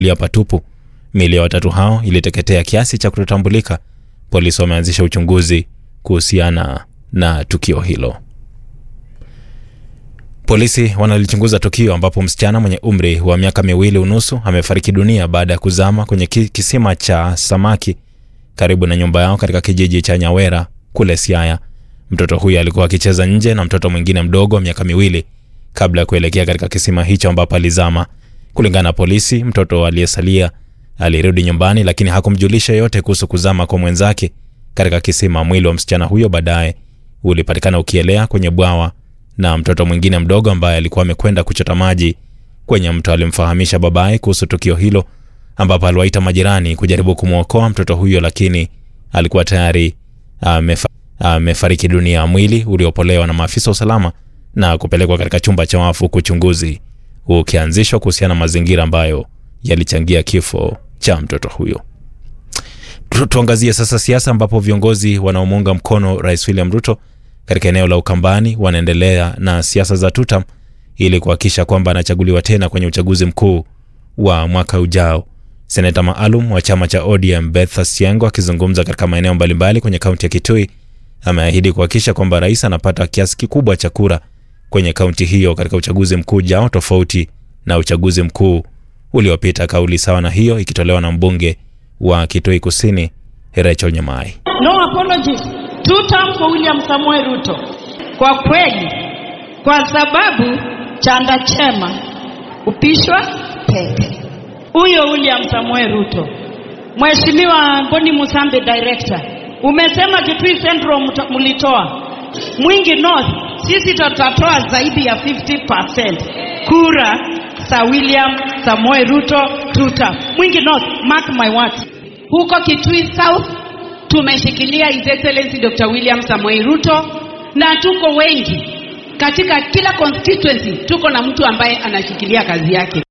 lia patupu. Miili ya watatu hao iliteketea kiasi cha kutotambulika. Polisi wameanzisha uchunguzi kuhusiana na tukio hilo. Polisi wanalichunguza tukio ambapo msichana mwenye umri wa miaka miwili unusu amefariki dunia baada ya kuzama kwenye kisima cha samaki karibu na nyumba yao katika kijiji cha Nyawera kule Siaya. Mtoto huyo alikuwa akicheza nje na mtoto mwingine mdogo wa miaka miwili kabla ya kuelekea katika kisima hicho ambapo alizama. Kulingana na polisi, mtoto aliyesalia alirudi nyumbani, lakini hakumjulisha yote kuhusu kuzama kwa mwenzake katika kisima. Mwili wa msichana huyo baadaye ulipatikana ukielea kwenye bwawa na mtoto mwingine mdogo ambaye alikuwa amekwenda kuchota maji kwenye mto alimfahamisha babaye kuhusu tukio hilo, ambapo aliwaita majirani kujaribu kumwokoa mtoto huyo, lakini alikuwa tayari amefa, amefariki dunia. Mwili uliopolewa na maafisa wa usalama na kupelekwa katika chumba cha wafu, uchunguzi ukianzishwa kuhusiana na mazingira ambayo yalichangia kifo cha mtoto huyo. Tu- Tuangazie sasa siasa, ambapo viongozi wanaomuunga mkono Rais William Ruto katika eneo la Ukambani wanaendelea na siasa za tutam ili kuhakikisha kwamba anachaguliwa tena kwenye uchaguzi mkuu wa mwaka ujao. Seneta maalum wa chama cha ODM Beth Siango akizungumza katika maeneo mbalimbali kwenye kaunti ya Kitui ameahidi kuhakikisha kwamba rais anapata kiasi kikubwa cha kura kwenye kaunti hiyo katika uchaguzi mkuu ujao, tofauti na uchaguzi mkuu uliopita. Kauli sawa na hiyo ikitolewa na mbunge wa Kitui Kusini Rachel Nyamai. No apologies. Two term for William Samoei Ruto. Kwa kweli, kwa sababu chanda chema upishwa pete. Huyo William Samoei Ruto. Mheshimiwa Boni Musambi director, umesema Kitui Central mta- mlitoa Mwingi North, sisi tutatoa zaidi ya 50% kura za William Samoei Ruto tuta. Mwingi North, mark my words. Huko Kitui South tumeshikilia His Excellency Dr. William Samoei Ruto na tuko wengi katika kila constituency, tuko na mtu ambaye anashikilia kazi yake.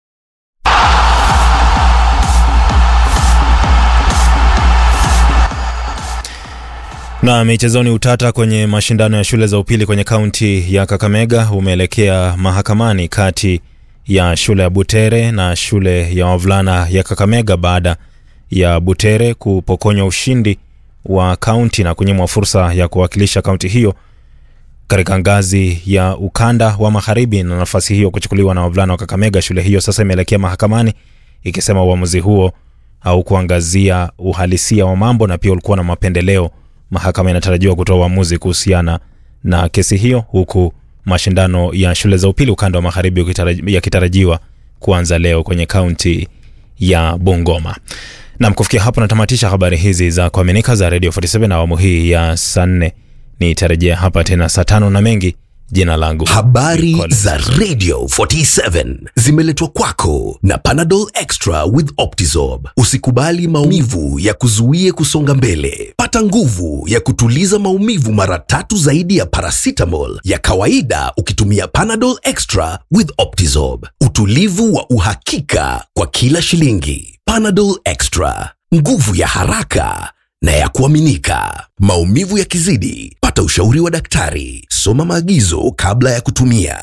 Na michezoni, utata kwenye mashindano ya shule za upili kwenye kaunti ya Kakamega umeelekea mahakamani kati ya shule ya Butere na shule ya wavulana ya Kakamega baada ya Butere kupokonywa ushindi wa kaunti na kunyimwa fursa ya kuwakilisha kaunti hiyo katika ngazi ya ukanda wa magharibi na nafasi hiyo kuchukuliwa na wavulana wa Kakamega. Shule hiyo sasa imeelekea mahakamani ikisema uamuzi huo haukuangazia uhalisia wa mambo na pia ulikuwa na mapendeleo. Mahakama inatarajiwa kutoa uamuzi kuhusiana na kesi hiyo, huku mashindano ya shule za upili ukanda wa magharibi ukitaraji- yakitarajiwa kuanza leo kwenye kaunti ya Bungoma. Nam, kufikia hapo natamatisha habari hizi za kuaminika za Radio 47 na awamu hii ya saa nne. Nitarejea hapa tena saa tano na mengi. Jina langu Habari Collins. za Radio 47 zimeletwa kwako na Panadol Extra with Optizorb. Usikubali maumivu ya kuzuie kusonga mbele. Pata nguvu ya kutuliza maumivu mara tatu zaidi ya paracetamol ya kawaida ukitumia Panadol Extra with Optizorb. Utulivu wa uhakika kwa kila shilingi. Panadol Extra, nguvu ya haraka na ya kuaminika. Maumivu yakizidi, pata ushauri wa daktari. Soma maagizo kabla ya kutumia.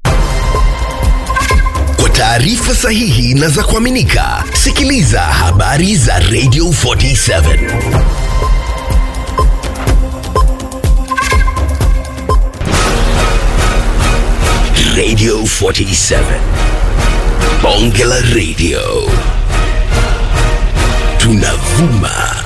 Kwa taarifa sahihi na za kuaminika, sikiliza habari za Radio 47. Radio 47. Bonge la Radio. Tunavuma